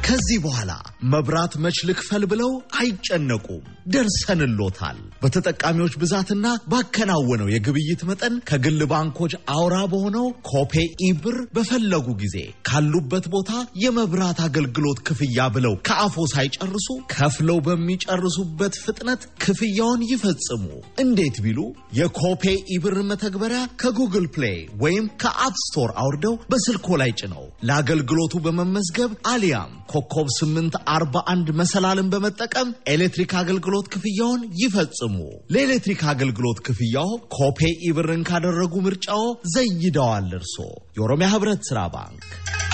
ከዚህ በኋላ መብራት መች ልክፈል ብለው አይጨነቁም። ደርሰንሎታል። በተጠቃሚዎች ብዛትና ባከናወነው የግብይት መጠን ከግል ባንኮች አውራ በሆነው ኮፔ ኢብር በፈለጉ ጊዜ ካሉበት ቦታ የመብራት አገልግሎት ክፍያ ብለው ከአፎ ሳይጨርሱ ከፍለው በሚጨርሱበት ፍጥነት ክፍያውን ይፈጽሙ። እንዴት ቢሉ የኮፔ ኢብር መተግበሪያ ከጉግል ፕሌይ ወይም ከአፕ ስቶር አውርደው በስልኮ ላይ ጭነው ለአገልግሎቱ በመመዝገብ አሊያም ኮከብ 841 መሰላልን በመጠቀም ኤሌክትሪክ አገልግሎት ክፍያውን ይፈጽሙ። ለኤሌክትሪክ አገልግሎት ክፍያው ኮፔ ኢብርን ካደረጉ ምርጫው ዘይደዋል እርሶ። የኦሮሚያ ህብረት ሥራ ባንክ